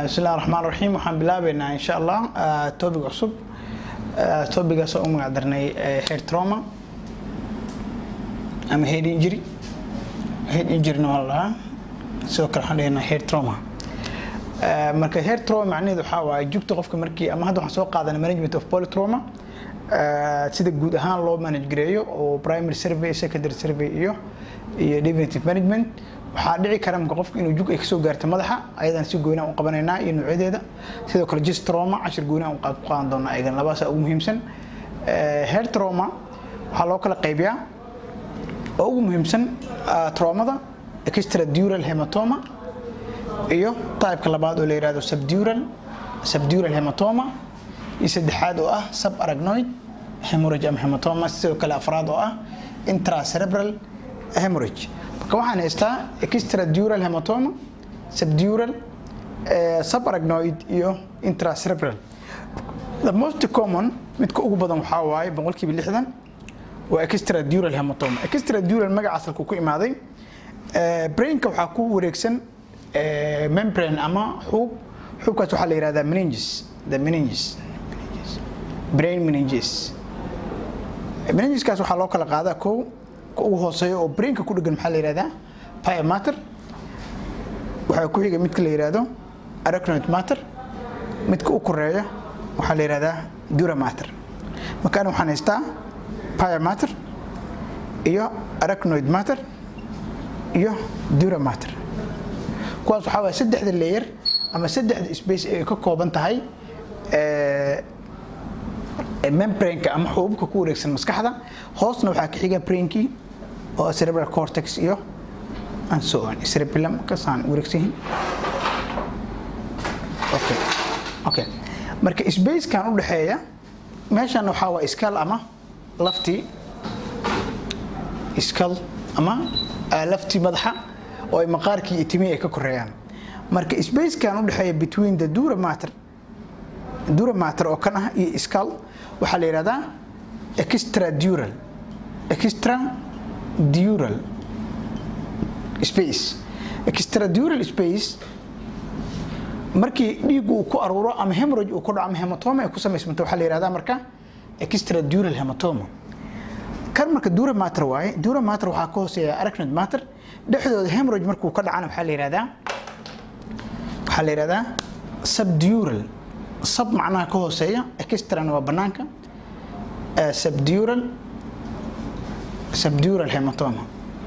bismillahi raxmaan raxiim waxaan bilaabeynaa insha allah topic cusub topigaas oo u magac darnay head trauma ama head injury head injuryna waa la dhahaa sidoo kale waxaan dhehnaa head trauma marka head trauma macnaheedu waxaa waaye jugta qofka markii ama hadda waxaan soo qaadanay management of polytrauma sida guud ahaan loo manage gareeyo oo primary survey secondary survey iyo iyo definitive management waxaa dhici kara marka qofka inuu jug ay kasoo gaarto madaxa ayadana si goynaa u qabanaynaa iyo noocyadeeda sidoo kale gist trauma cashir goynaa u ku qaadan doonaa ayagan labadaasa ugu muhiimsan head trauma waxaa loo kala qaybiyaa oo ugu muhiimsan traumada extradural hematoma iyo typeka labaad oo la yihahdo subdural subdural hematoma iyo saddexaad oo ah subarachnoid hemorrhage ama hematoma sidoo kale afraad oo ah intracerebral hemorrhage marka waxaan haystaa extradural hematoma subdural subarachnoid iyo intracerebral the most common midka ugu badan waxaa waaye boqolkiiba lixdan waa extradural hematoma extradural magacaas halkuu ku imaaday brainka waxaa ku wareegsan membrane ama xuub xuubkaas waxaa la yihahdaa meninges the meninges brain meninges meningeskaas waxaa loo kala qaadaa kow ugu hooseeyo oo brainka ku dhegan maxaa la yihahdaa pia matter waxaa ku xiga midka la yihahdo arachnoid matter midka u koreeya waxaa la yihahdaa dura matter markaan waxaan haystaa pia matter iyo arachnoid matter iyo dura matter kuwaas waxaa waaya saddexda layer ama saddexda space ay ka kooban tahay membraneka ama xuubabka ku wareegsan maskaxda hoosna waxaa ka xiga brainkii oo cerebral cortex iyo and so on cerebellum kasaan wareegsan yihiin okay okay marka spacekan u dhexeeya meeshan waxaa waa iskal ama laftii iskal ama laftii madaxa oo ay maqaarkii iyo timihii ay ka koreeyaan marka spacekan u dhexeeya between the dura matter dura matter oo kan ah iyo iskal waxaa la yihahdaa extradural extradural space extradural space markii dhiig uu ku aruuro ama hemorrhage uu ku dhaco ama hematoma ay ku samaysmanto waxaa la yihahdaa marka extradural hematoma kan marka dura matter waaye dura matter waxaa ka hooseeya arachnoid matter dhexdooda hemorrhage markuu ka dhacana waxaa la yihahdaa waxaa la yihahdaa subdural sub macnaha ka hooseeya extrana waa banaanka subdural subdural hematoma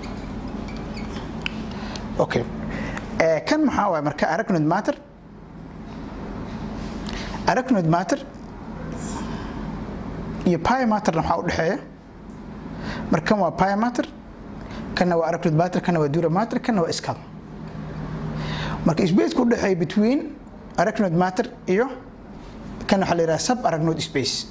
okay kan maxaa waay marka arachnoid matter arachnoid matter iyo pia matterna waxaa u dhexeeya marka kan waa pia matter kanna waa arachnoid matter kanna waa dura matter kanna waa scalp marka spaceka u dhexeeya between arachnoid matter iyo kan waxaa la yidhaha sub arachnoid space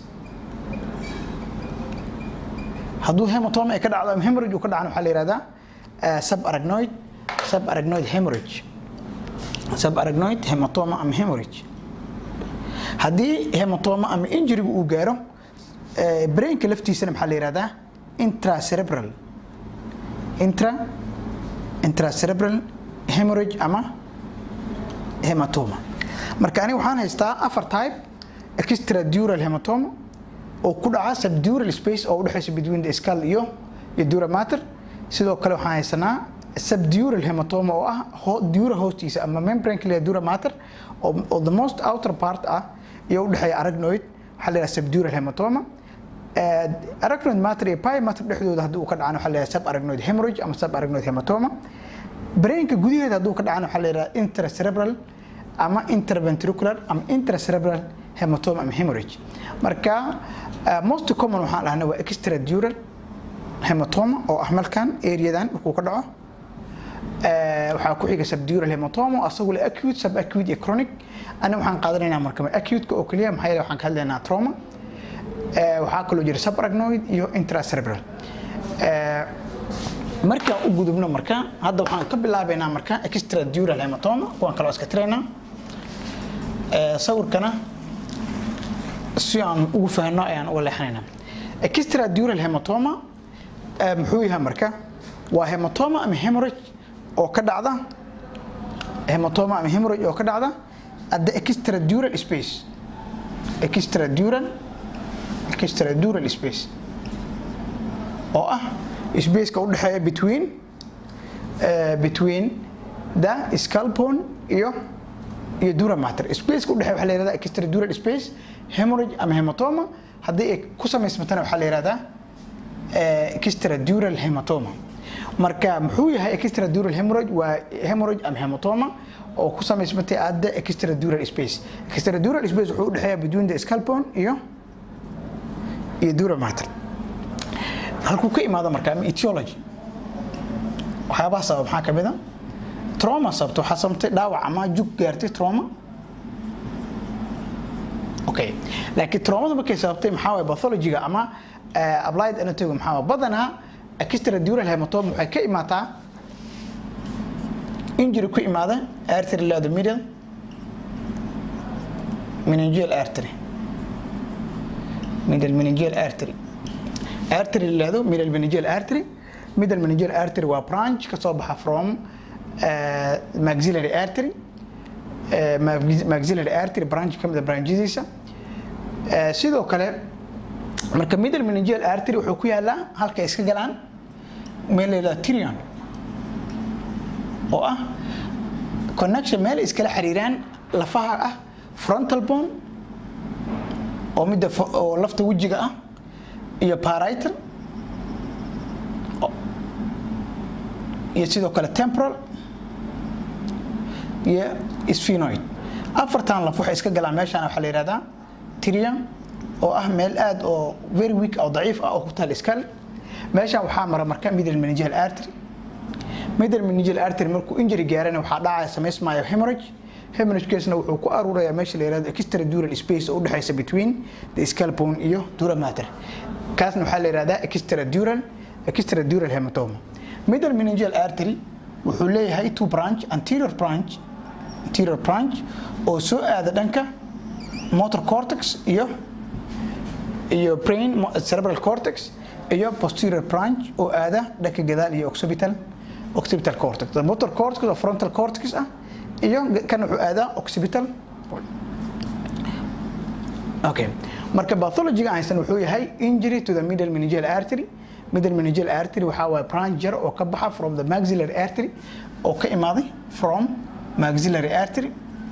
hadduu hematoma ay ka dhacdo ama hemorrhage uu ka dhacana waxaa la yihahdaa sub arachnoid sub arachnoid hemorrhage sub arachnoid hematoma ama hemorrhage haddii hematoma ama injurygu uu gaaro brainka laftiisana maxaa la yihahdaa intracerebral intra intracerebral hemorrhage ama hematoma marka aniga waxaan haystaa afar type extradural hematoma oo ku dhaca subdural space oo udhexeysa between the skull iyo iyo dura matter sidoo kale waxaan haysanaa subdural hematoma oo ah dura hoostiisa ama membrane kaliya dura matter oo the most outer part ah iyo udhexeeya arachnoid waxaa la yidhaha subdural hematoma arachnoid matter iyo pia matter dhexdooda haddii uu ka dhacana waxaa la yidhaha subarachnoid hemorrhage ama subarachnoid hematoma brainka gudaheeda hadduu ka dhacana waxaa la yidhaha intracerebral ama interventricular ama intracerebral hematoma ama hemorrhage marka most common waxaan dhahnaa waa extradural hematoma oo ah malkan areadan markuu ka dhaco waxaa ku xiga subdural hematoma asagu le acute subacute iyo chronic ana waxaan qaadanaynaa marka acute-ka oo keliya maxaa yeele waxaan ka hadlaynaa trauma waxaa kaloo jira subarachnoid iyo intracerebral markaan u gudubno marka hadda waxaan ka bilaabaynaa marka extradural hematoma kuwaan kaloo iska tiraynaa sawirkana si aan ugu fahno ayaan uga leexanaynaa extradural hematoma muxuu yahay marka waa hematoma ama hemorrhage oo ka dhacda hematoma ama hemorrhage oo ka dhacda at the extradural space extradural extradural space oo ah spaceka u dhexeeya between uh, between the scalpon iyo iyo dura mater spaceka u dhexeeya waxaa la yihahdaa extradural space hemorrhage ama hematoma haddii ay ku samaysmatana waxaa la yihahdaa extradural hematoma marka muxuu yahay extradural hemorrhage waa hemorrhage ama hematoma oo ku samaysmatay adda extradural space extradural space wuxuu u dhexeeyaa between the scalpon iyo iyo dura mater halkuu ka imaado marka ama etiology waxyaabaha sabab maxaa ka mid a trauma sababta waxaa sababtay dhaawac ama jug gaartay trauma okay laakiin traumada markay sababtay maxaa waye pathologyga ama applied anatomy maxaa waye badanaa extradural hematoma waxay ka imaataa injury ku imaada artery leado middle meningeal artery middle meningeal artery artery leado middle meningeal artery middle meningeal artery waa branch ka soo baxa from uh, maxillary artery uh, maxillary artery branch ka mid a branchadiisa uh, sidoo kale marka middle meningeal artery wuxuu ku yaalaa halka iska galaan meel la yidhahdo tirion oo ah connection meel iskala xiriiraan lafaha ah frontal bone oo midda oo lafta wejiga ah iyo parietal iyo sidoo kale temporal iyo sphenoid afartan laf waxay iska galaan meeshaan waxaa la yihahdaa tirion oo ah meel aad oo very weak oo daciif ah oo ku taal iskal meeshaan waxaa mara marka middle meningeal artery middle meningeal artery markuu injury gaarana waxaa dhacaya samaysmaayo hemorrhage hemorrhagekeesna wuxuu ku aruurayaa meesha la yihahdo extradural space oo u dhexaysa between the scalpon iyo dura mater kaasna waxaa la yihahdaa extradural extradural hematoma middle meningeal artery wuxuu leeyahay two branch anterior branch anterior branch oo soo aada dhanka motor cortex iyo iyo brain cerebral cortex iyo posterior branch oo aada dhanka gadaal iyo occipital occipital cortex the motor cortex oo frontal cortex ah iyo kan wuxuu aadaa occipital okay marka pathology-ga aysan wuxuu yahay injury to the middle meningeal artery middle meningeal artery waxaa waaye branch jar oo ka baxa from the maxillary artery oo ka imaaday from maxillary artery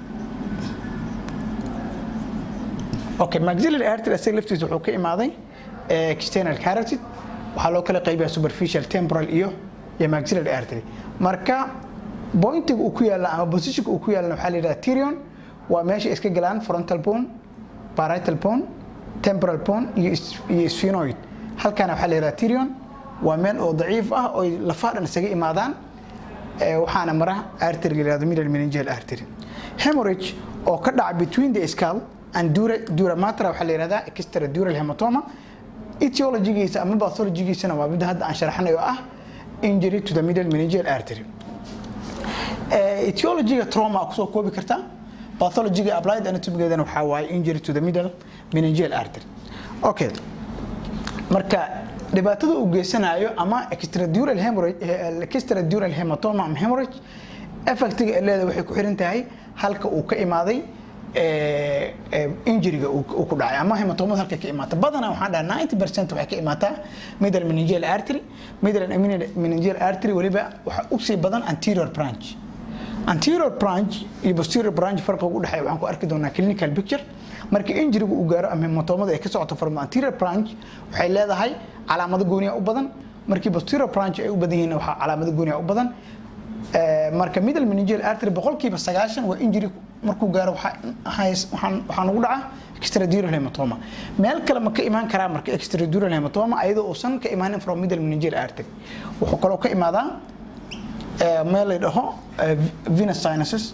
okay maxillary artery asaga laftiisa wuxuu ka imaaday external carotid waxaa loo kala qaybiyaa superficial temporal iyo iyo maxillary artery marka pointiga uu ku yaalla ama positionka uu ku yaallana waxaa la yidhaha tirion waa meesha iska galaan frontal bone parietal bone temporal bone iyo iyo sphenoid halkaana waxaa la yidhaha tirion waa meel oo daciif ah oo lafaha dhan isaga imaadaan waxaana mara artery la yidhahdo middle meningeal artery hemorrhage oo ka dhaca between the skull and dura dura mater waxaa la yidhahdaa extradural hematoma etiologigiisa ama pathologigiisana waa midda hadda aan sharaxnay oo ah injury to the middle meningeal artery etiologiga trauma kusoo koobi kartaa pathologiga applied anatomigeedana waxaa waaye injury to the middle meningeal artery okay marka dhibaatada uu geysanayo ama extradural hemorrhage extradural hematoma ama hemorrhage effectiga ay leedahay waxay ku xiran tahay halka uu ka imaaday injuriga uu ku dhacay ama hematomada halka ka imaata badanaa waxaan dhahaa 90 percent waxay ka imaataa middle meningeal artery middle meningeal artery weliba waxa u sii badan anterior branch anterior branch iyo posterior branch farqiga u dhexeeya waxaan ku arki doonaa clinical picture marka injuriga uu gaaro ama hematomada ay ka socoto from anterior branch waxay leedahay calaamado gooniya u badan markii posterior branch ay u badan yihiin waxaa calaamado gooniya u badan marka middle meningeal artery boqolkiiba sagaashan waa injury markuu gaaro waxaa ugu dhaca extradural hematoma meel kale ma ka imaan karaa marka extradural hematoma ayadoo uusan ka imaanin from middle meningeal artery wuxuu kaloo ka imaadaa meel la dhaho venous sinuses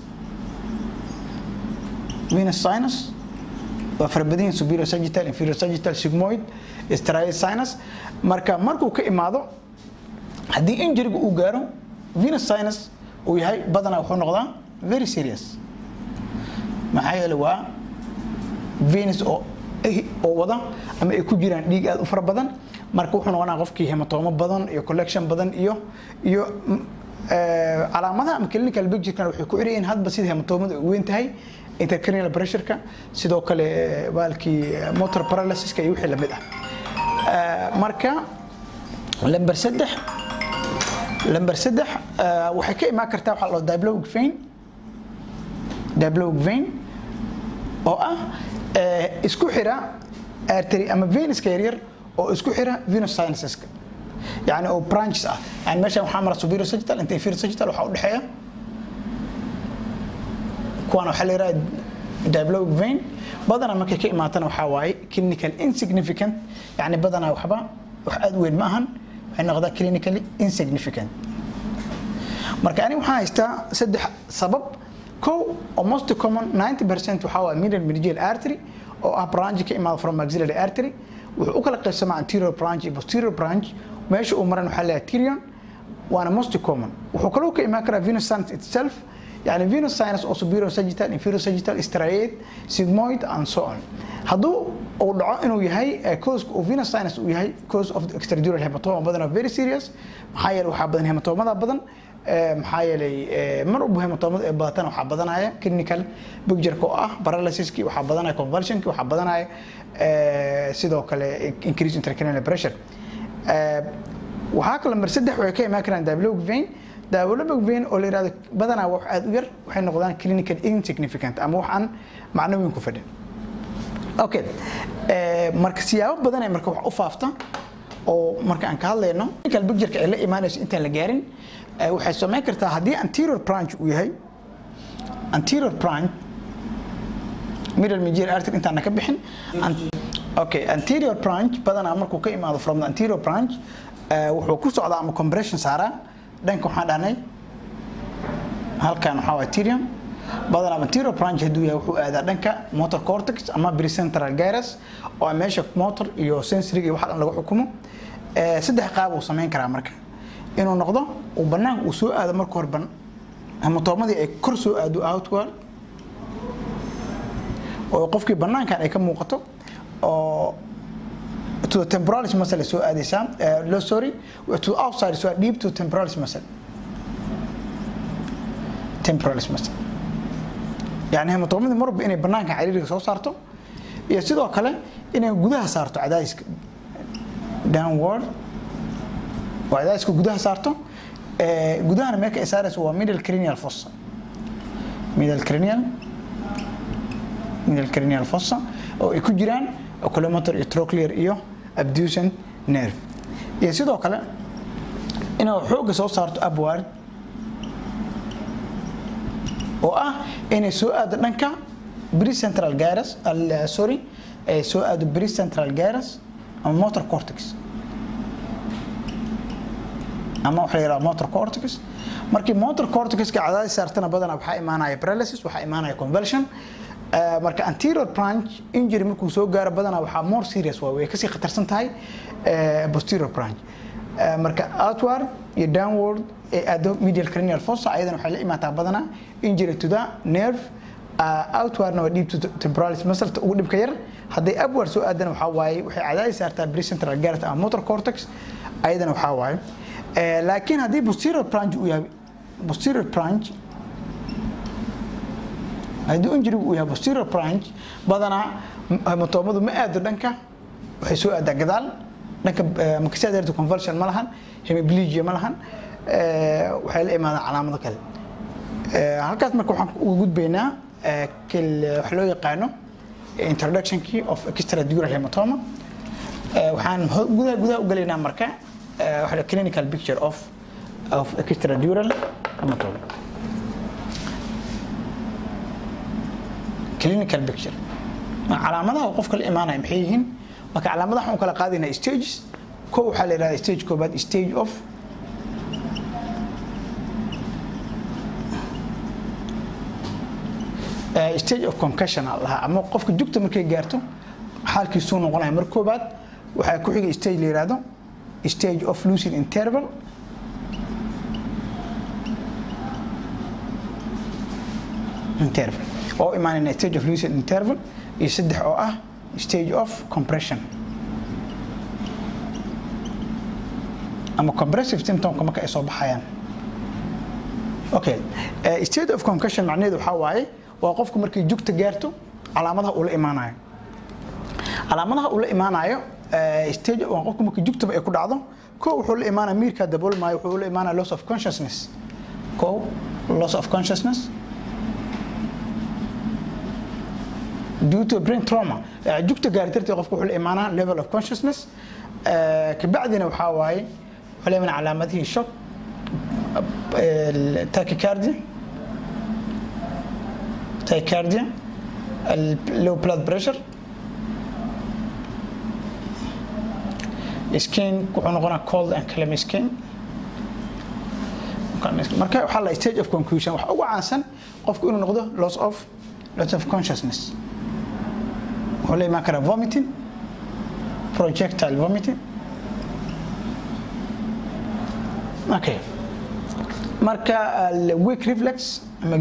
venous sinus waa farabadihin superior sagittal inferior sagittal sigmoid striated sinus marka markuu ka imaado haddii injuriga uu gaaro venous sinus uu yahay badanaa wuxuu noqdaa very serious maxaa yeele waa venus oo oo wada ama ay ku jiraan dhiig aad u fara badan marka wuxuu noqonaa qofkii hematoomo badan iyo collection badan iyo iyo calaamadaha ama clinical picture waxay ku xirayeen hadba sida hematoomada ay weyn tahay intercranial pressureka sidoo kale baalkii motor paralysiska iyo wixii lamid ah marka lamber saddex lamber saddex waxay ka imaan kartaa waxaa loo diablowic vein diablowic vein oo ah isku xira artery ama venuska yaryar oo isku xira venus sinuseska يعني او برانشز اه يعني ماشي محمد سوبيرو سجتال انت فيرو سجتال waxa u dhaxeeya kuwan waxa la yiraahdaa diablowic vein badana markay ka imaatana waxa waaye clinical insignificant yani badana waxba wax aad weyn ma ahan waxay noqdaa clinically insignificant marka ani waxaan haystaa saddex sabab kow oo most common 90% waxa waa middle meningeal artery oo ah branch ka imaada from maxillary artery wuxuu u kala qaybsamaa anterior branch iyo posterior branch meesha uu maran waxaa leeyahay tirion waana most common wuxuu kaloo ka imaan karaa venus sinus itself يعني venous sinus oo superior sagittal inferior sagittal striate sigmoid and so on hadduu uu dhaco inuu yahay cause uu venous sinus uu yahay cause of the extradural hematoma badan very serious maxaa yeelay waxaa badan hematomada badan maxaa yeelay mar walba hematomada ee badatana waxaa badanaya clinical picture-ka oo ah paralysiski waxaa badanaya convulsionki waxaa badanaya sidoo kale increase intracranial pressure waxaa kale mar saddex waxay ka imaan karaan diablowic vein diablowic vein oo la yirahdo badanaa wax aad u yar waxay noqdaan clinical insignificant ama wax aan macno weyn ku fadhin okay marka siyaabo badan ay marka wax u faafta oo marka aan ka hadlayno clinical picture ay la imaanayso intaan la gaarin waxay samayn kartaa haddii anterior branch uu yahay anterior branch middle meningeal artery intaan ka bixin okay anterior branch badanaa markuu ka imaado from the anterior branch wuxuu ku socdaa ama compression saaraa dhanka waxaan dhahnay halkan waxaa waa tirium badanaa anterior branch hadduu yahay wuxuu aadaa dhanka motor cortex ama precentral gyrus oo meesha motor iyo sensory iyo wax dhan lagu xukumo saddex qaab uu samayn karaa marka inuu noqdo uu banaanka uu soo aado marka hore ban hematomadii ay kor soo aado outward oo qofkii banaankan ay ka muuqato oo to the temporalis muscle soo aadaysaa uh, sorry to outside so deep to temporalis muscle temporalis muscle yani hematomadii marba inay banaanka cariiriga soo saarto iyo sidoo kale inay gudaha saarto cadaadiska downward oo cadaadiska gudaha saarto gudahana meelka ay saarayso waa middle cranial fossa middle cranial middle cranial fossa oo ay ku jiraan oculomotor iyo trochlear iyo abducent nerve iyo sidoo kale inuu xoogga soo saarto upward oo ah inay soo aado dhanka precentral gyrus sorry ay soo aado precentral gyrus ama motor cortex ama waxa la yidhaha motor cortex markii motor cortexka cadaadis saartana badanaa waxaa imaanaya paralysis waxaa imaanaya convulsion marka anterior branch injury markuu soo gaaro badanaa waxaa more serious waa way kasii khatarsan tahay posterior branch marka outward iyo downward ee aado medial cranial fossa ayadana waxay la imaataa badanaa injury to the nerve outwardna waa deep to temporalis muscle ugu dhibka yar hadday upward soo aadana waxaa waaye waxay cadaadis saartaa precentral gyrus ama motor cortex ayadana waxaa waaye laakiin haddii posterior branch uu yahay posterior branch haddii injurigu uu yahay posterior branch badanaa hematomadu ma aado dhanka waxay soo aadaa gadaal dhanka makasiadeerta convulsion ma lahan hemiplegia ma lahan waxay la imaadaan calaamado kale halkaas marka waxaan uga gudbaynaa wax loo yaqaano introductionkii of extradural hematoma waxaan gudaha gudaha u galaynaa marka waxa clinical picture of of extradural hematoma clinical picture calaamadaha qofka la imaanaya maxay yihiin marka calaamadaha waxaan kala qaadaynaa stages ko waxaa la yidhahdaa stage koobaad stage of stage of concussion aa lahaa ama qofka jugta markay gaarto xaalkiisuu noqonaya mar koobaad waxaa ku xiga stage la yidhaahdo stage of lucid interval interval oo imaanayna stage of lucid interval iyo saddex oo ah stage of compression ama compressive symptomka marka ay soo baxayaan okay uh, state of concussion macnaheedu waxaa waaye waa qofku markay jugta gaarto calaamadaha uu la imaanayo calaamadaha uu la imaanayo stage waa qofku markay jugtaba ay ku dhacdo ko wuxuu la imaanaya miirkaa daboolmaayo wuxuu la imaanaya loss of consciousness ko loss of consciousness due to brain trauma jugta gaari darteed qofku wuxuu la imaanaa level of consciousness kabacdina waxaa waaye wuxuu la imaanaa calaamadihii shock tachycardia tachycardia low blood pressure skin wuxuu noqonaa cold and clam skin marka waxaa la stage of conclusion waxa ugu caansan qofku inuu noqdo loss of loss of consciousness wuxuu la imaan karaa vomiting projectile vomiting okay marka weak reflex ama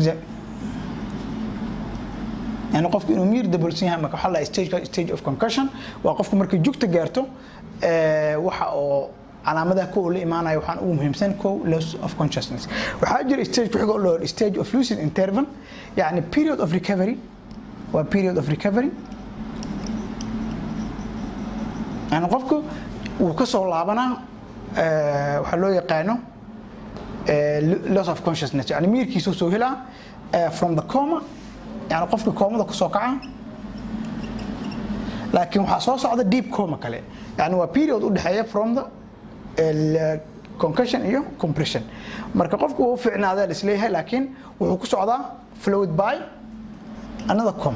yani qofku inuu miir daboolsan yahay marka waxaa la stage stage of concussion waa qofku markay jugta gaarto waxa oo calaamadaha kow la imaanaya waxaan ugu muhiimsan kow loss of consciousness waxaa jira stage kuxiga oo loo stage of lucid interval yani period of recovery waa period of recovery yani qofku wuu ka soo laabanaa waxaa loo yaqaano loss of consciousness yani miirkiisuu soo helaa from the coma yani qofkii koomada kusoo kaca laakiin waxaa soo socda deep coma kale yani waa period u dhexeeya from the concussion iyo compression marka qofku wuu fiicnaadaa la isleeyahay laakiin wuxuu ku socdaa flowed by another coma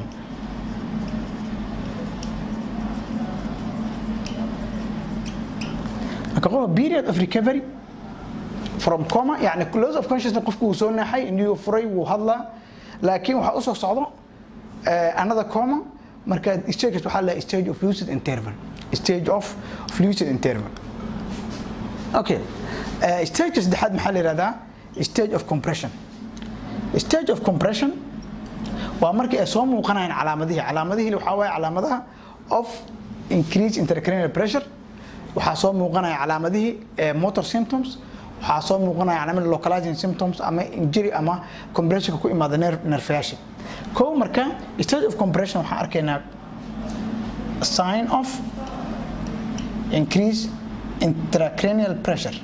marka qof period of recovery from coma yani loss of consciousness qofku wuu soo naaxay indhihii furay wuu hadlaa laakiin waxaa usoo socdo another coma marka stages waxaa la stage of lucid interval stage of lucid interval okay stage saddexaad maxaa la yihahdaa stage of compression stage of compression waa markii ay soo muuqanayaan calaamadihii calaamadihii waxaa waaye calaamadaha of increase intracranial pressure waxaa soo muuqanaya calaamadihii motor symptoms waxaa soo muuqanaya calaamada localizing symptoms ama injury ama compressionka ku imaada nerfayaasha kow marka stage of compression waxaan arkaynaa sign of increase intracranial pressure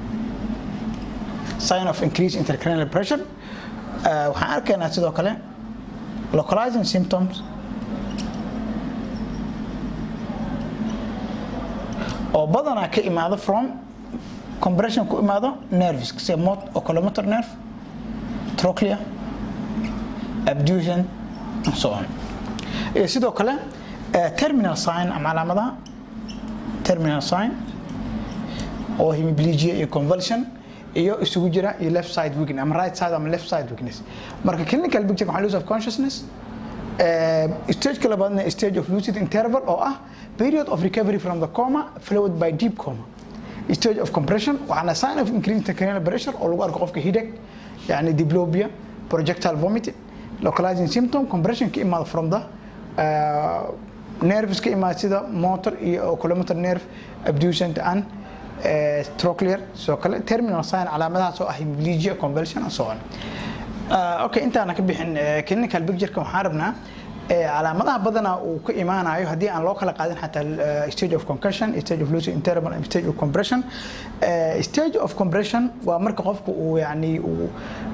sign of increase intracranial pressure waxaan arkaynaa sidoo kale localizing symptoms oo badanaa ka imaado from compression ku imaado nerves sida mot oculomotor nerve trochlea abduction and so on iyo sidoo kale terminal sign ama calaamadaha terminal sign oo hemiplegia iyo convulsion iyo isugu jira iyo left side weakness ama right side ama left side weakness marka clinical picture waxaa loss of consciousness stage labaadna stage of lucid interval oo ah period of recovery from the coma followed by deep coma stage of compression waxaana sign of increased intracranial pressure oo lagu arko qofka headache yani diplopia projectile vomiting localizing symptom compression ka imaada from the uh, nerves ka imaada sida motor iyo oculomotor nerve abducent and uh, trochlear soo kale terminal sign calaamadahaas oo ah hemiplegia convulsion and so on uh, okay intaana ka bixin uh, clinical picture waxaan rabnaa calaamadaha badanaa uu ka imaanayo haddii aan loo kala qaadin xataa stage of concussion stage of lucid interval and stage of compression stage of compression waa marka qofku uu yani uu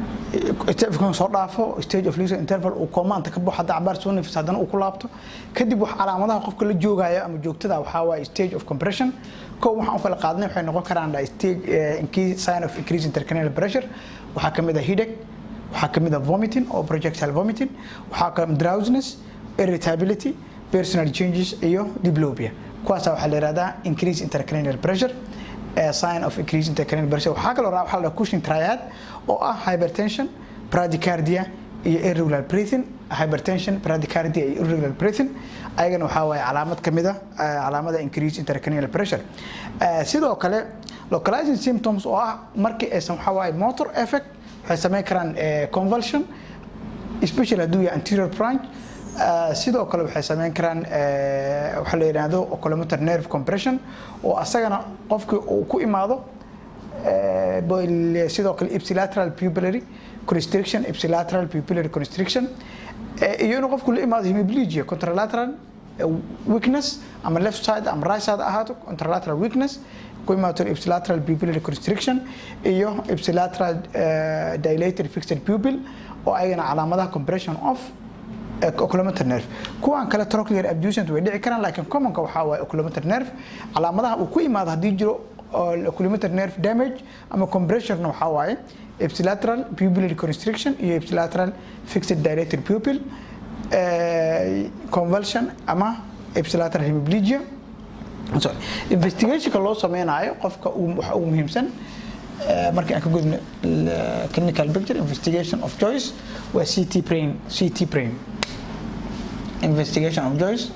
soo dhaafo stage of lucid interval uu koomaanta ka baxo hadda cabaar soo nafis haddana uu ku laabto kadib wax calaamadaha qofka la joogaya ama joogtada waxaa waaye stage of compression kow waxaan u kala qaadnay waxay noqon karaan stage increase sign of increase intracranial pressure waxaa kamid ah headache waxaa kamid ah vomiting oo projectile vomiting waxaa kamid drowsiness irritability personal changes iyo diplopia kuwaasa waxaa la yihahdaa increase intracranial pressure sign of increase intracranial pressure waxaa kaloo raa waxaa la Cushing triad oo ah hypertension bradycardia iyo irregular breathing hypertension bradycardia iyo irregular breathing ayagana waxaa waaye calaamad ka mid ah calaamada increase intracranial pressure sidoo kale localizing symptoms oo ah markii aysan waxaa waaye motor effect waxay samayn karaan convulsion especially hadduu yahay anterior branch sidoo kale waxay samayn karaan waxa la yidhaahdo oculomotor nerve compression oo asagana qofkii uu ku imaado sidoo kale ipsilateral pupillary constriction ipsilateral pupillary constriction iyo inuu qofku la imaado hemiplegia contralateral weakness ama left side ama right side ahaato contralateral weakness ku imaato ipsilateral pupillary constriction iyo ipsilateral dilated fixed pupil oo ayagana calaamadaha compression of oculometer nerve kuwan kale trochlear abducent way dhici karaan laakiin commonka waxaa waaye oculometer nerve calaamadaha uu ku imaado haddii jiro oculometer nerve damage ama compressionna waxaa waaye ipsilateral pupillary constriction iyo ipsilateral fixed dilated pupil convulsion ama ipsilateral hemiplegia investigationka loo sameynayo qofka waxa ugu muhiimsan markii aan ka gudno clinical picture investigation of choice waa ct brain ct brain investigation of choice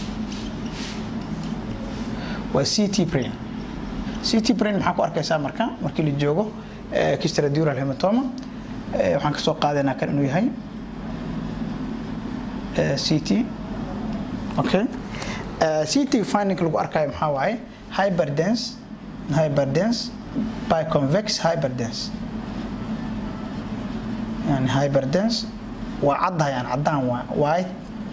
waa ct brain ct brain maxaa ku arkaysaa marka markii la joogo kistradural hematoma waxaan kasoo qaadaynaa kan inuu yahay ct okay ct finding lagu arkayo maxaa waaye hyperdense hyperdense by convex hyperdense yani hyperdense waa caddahay aan caddaan waa white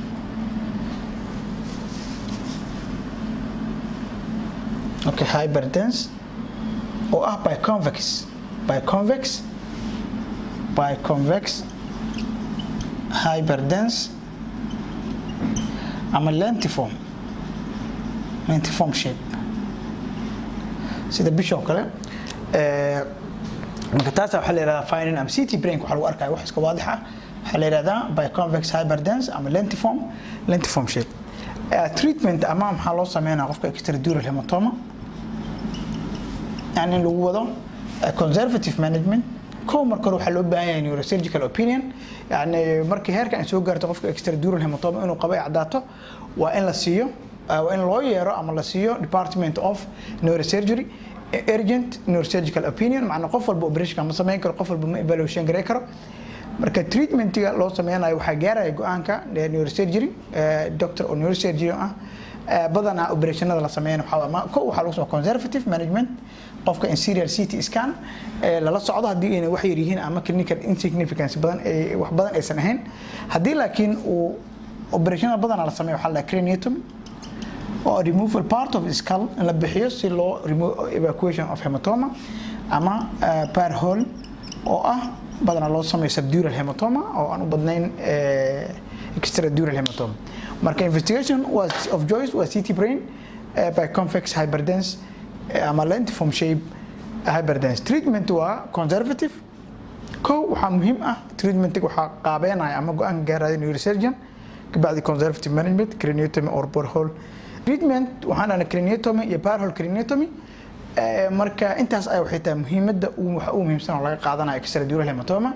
okay hyperdense oo ah by convex by convex by convex hyperdense ama lentiform lentiform shape sida bishoo kale marka taas waxaa la yihahdaa finding ama city brain waxaa lagu arkaya wax iska waadix ah waxaa la yihahdaa by convex hyperdense ama lentiform lentiform shape treatment ama maxaa loo sameynaa qofka extradural hematoma yani in lagu wado conservative management kow marka hore waxaa loo baahan yahay neurosurgical opinion yani markii heerka ay soo gaarto qofka extradural hematoma inuu qabo ay caddaato waa in la siiyo waa in loo yeero ama la siiyo department of neurosurgery urgent neurosurgical opinion macna qof walba operation ma sameyn karo qof walba ma evaluation gareyn karo marka treatmentiga loo sameynayo waxaa gaaraya go-aanka neurosurgery doctor oo neurosurgery ah badanaa operationada la sameeyana waxaa ko waxaa lagu sameeya conservative management qofka in serial ct scan lala socdo haddii ayna wax yar yihiin ama clinical insignificance badan wax badan aysan ahayn haddii laakiin uu operationada badanaa la sameeyo waxaa la craniotomy oo removal part of skull in la bixiyo si loo remove evacuation of hematoma ama par hole oo ah badanaa loo sameeyo subdural hematoma oo aan u badnayn extradural hematoma marka investigation was of joyce waa ct brain by convex hyperdense ama lentiform shape hyperdense treatment waa conservative kow waxaa muhiim ah treatmentiga waxaa qaabeynaya ama go-aanka gaaraya neurosurgeon kabacdi conservative management craniotomy or borehole treatment waxaan dhahna craniotomy iyo parhole craniotomy marka intaas ay waxay tahay muhiimadda waxa ugu muhiimsan oo laga qaadanayo extradural hematoma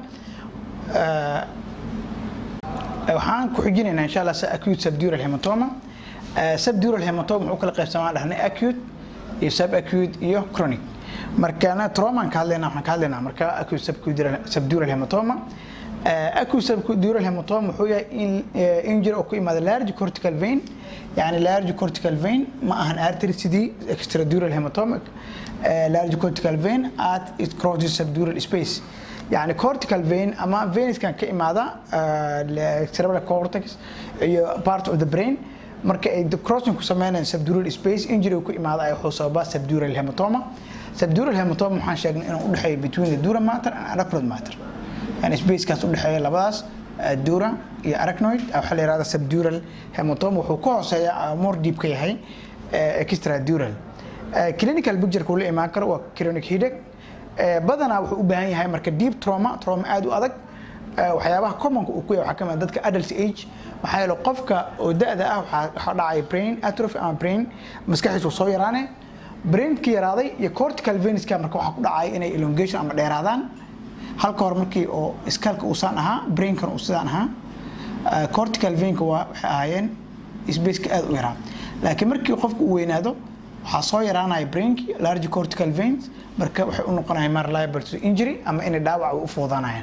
waxaan ku xijinaynaa insha allah acute subdural hematoma subdural hematoma wuxuu kala qaybsamaa dhahnay acute iyo subacute iyo chronic markana traumaan ka hadlaynaa waxaan ka hadlaynaa marka acute subdural hematoma acute subdural hematoma wuxuu yahay injury oo ku imaada large cortical vein يعني large cortical vein ما أهن artery sidii extradural hematoma large cortical vein at it crosses subdural space يعني cortical vein أما veins كان كإمادة cerebral cortex iyo part of the brain marka ay crossing ku sameynayaan subdural space injury ku imaada ay wuxuu sababaa subdural hematoma subdural hematoma waxaan sheegnay inuu u dhexeeyo between the dura matter and arachnoid matter yani spacekaas u dhexeeya labadaas dura iyo arachnoid waxaa la yihahda subdural hematoma wuxuu ka hooseeya more deep ka yahay extradural clinical picture uu la imaan karo waa chronic headache badanaa wuxuu u baahan yahay marka deep trauma trauma aad u adag waxyaabaha commonka uu ku yahay waxaa kamid dadka adult age maxaa yeele qofka oo da-da ah waxaa dhacay brain atrophy ama brain maskaxiisu soo yaraane brainka yaraaday iyo cortical veniska marka waxaa ku dhacay inay elongation ama dheeraadaan halka hore markii oo skalka uusaan ahaa brainkan uu sidaan ahaa cortical veinka waa waxay ahaayeen spaceka aad u yaraa laakiin markii qofku uu weynaado waxaa soo yaraanaya brainki large cortical veins marka waxay u noqonayaan mar liable to injury ama inay dhaawac u fuudanayaan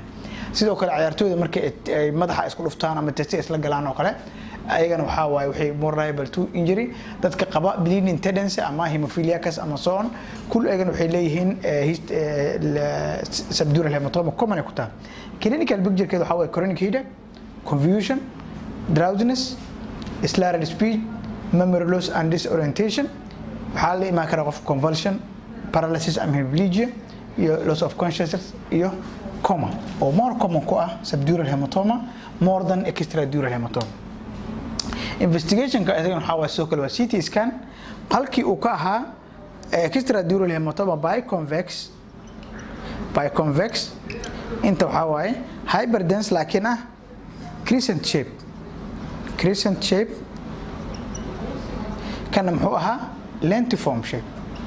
sidoo kale ciyaartooyda markay ay madaxa isku dhuftaan ama testi isla galaan oo kale ayagana waxaa waaye waxay more liable to injury dadka qaba bleeding tendency ama hemophiliacus ama so on kul ayagana waxay leeyihiin subdural hematoma common ay ku tahay clinical picturekeeda waxaa waaye chronic headache confusion drowsiness slurred speech memory loss and disorientation waxaa la imaan kara qof convulsion paralysis ama hemiplegia iyo loss of consciousness iyo coma oo more common ku ah subdural hematoma more than extradural hematoma investigationka isagan waxaa waaye sidoo kale waa ct scan halkii uu ka ahaa extradural hematoma by convex by convex inta waxaa waaye hyperdense laakiin ah crescent shape crescent shape kana muxuu ahaa lentiform shape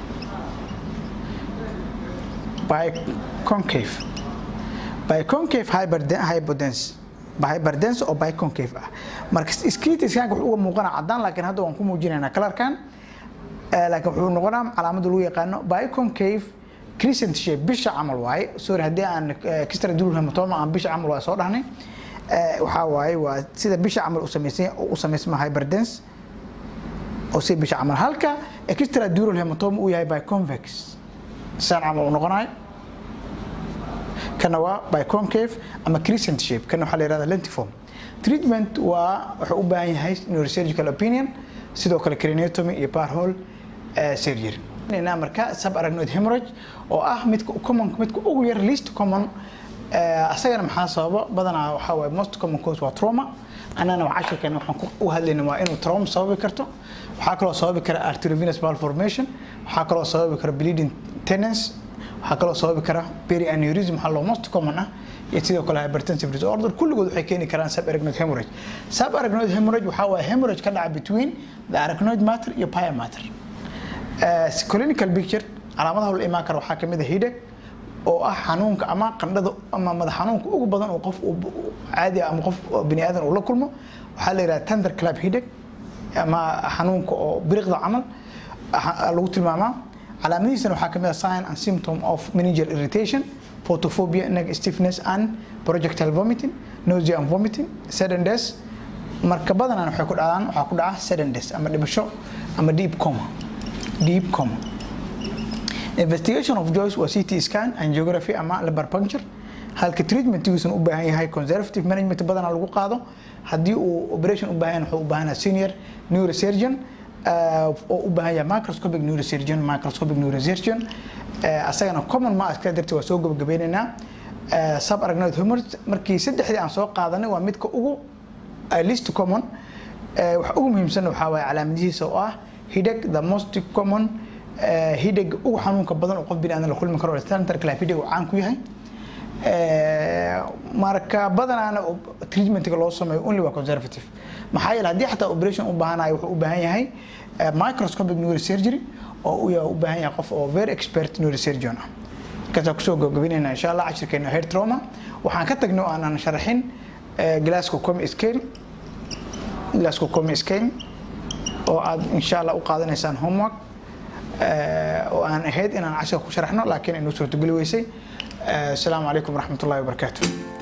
by concave by concave hyperdense hyperdense oo by concave ah marka skeletal scanka wuxuu uga muuqanaa cadaan laakiin hadda waan ku muujinaynaa kalarkan laakiin wuxuu noqonaa calaamada lagu yaqaano by concave crescent shape bisha camal waaye sorry haddii aan extradural hematoma aan bisha camal waaye soo dhahnay waxaa waaye waa sida bisha camal u samaysan u samaysma hyperdense oo si bisha camal halka extradural hematoma uu yahay by convex saan camal u noqonayo kana waa by concave ama crescent shape kana waxaa la yihahda lentiform treatment waa wuxuu u baahan yahay neurosurgical opinion sidoo kale craniotomy iyo parhole surgery marka subarachnoid hemorrhage oo ah midka common midka ugu yar least common asagana maxaa sababa badanaa waxaa waaye most common cause waa trauma annana wax cashirkeena waxaan u hadlayna waa inuu trauma sababi karto waxaa kaloo sababi kara arteriovenous malformation waxaa kaloo sababi kara bleeding tendency waxaa kaloo sababi kara perianeurysm waxaa loo most common ah iyo sidoo kale hypertensive disorder kulligood waxay keeni karaan subarachnoid hemorrhage subarachnoid hemorrhage waxaa waaye hemorrhage ka dhaca between the arachnoid matter iyo pia matter clinical picture calaamadaha la imaan kara waxaa kamid ah headache oo ah xanuunka ama qandhada ama madax xanuunka ugu badan oo qof caadi ama qof bini aadan uu la kulmo waxaa la yidhaha tender club headache ama xanuunka oo biriqda camal lagu tilmaamaa calaamadihiisana waxaa kamid ah sign and symptom of meningeal irritation photophobia neck stiffness and projectile vomiting nausea and vomiting sudden death marka badanaan waxay ku dhacdaan waxaa ku dhaca sudden death ama dhimasho ama deep coma deep coma investigation of joyce waa ct scan angiography ama liver puncture halka treatmentigiisuna u baahan yahay conservative management badanaa lagu qaado haddii uu operation u baahan wuxuu u baahan yahay senior neurosurgeon oo u baahan yahay microscopic neurosurgeon microscopic neurosurgeon asagana common ma iska darti waa soo gabagabeynaynaa subarachnoid hemorrhage markii saddexdii aan soo qaadanay waa midka ugu least common waxa ugu muhiimsan waxaa waaye calaamadihiisa oo ah headache the most common hidheg ugu xanuunka badan oo qof bini aadan la kulmi karo center club hidheg uu caan ku yahay marka badanaana treatmentiga loo sameeyo only waa conservative maxaa yeele haddii xataa operation u baahanayo wuxuu u baahan yahay microscopic neurosurgery oo uu u baahan yahay qof oo very expert neurosurgeon ah markaasaa kusoo gabagabeynayna insha allah cashirkeena head trauma waxaan ka tagnay oo aanan sharaxin glasgow comi scale glasgow comi scale oo aad insha allah u qaadanaysaan homework oo aan ahayd inaan cashirka ku sharaxno laakiin inuu suurtogeli weysay asalaamu calaykum waraxmat ullahi wabarakaatu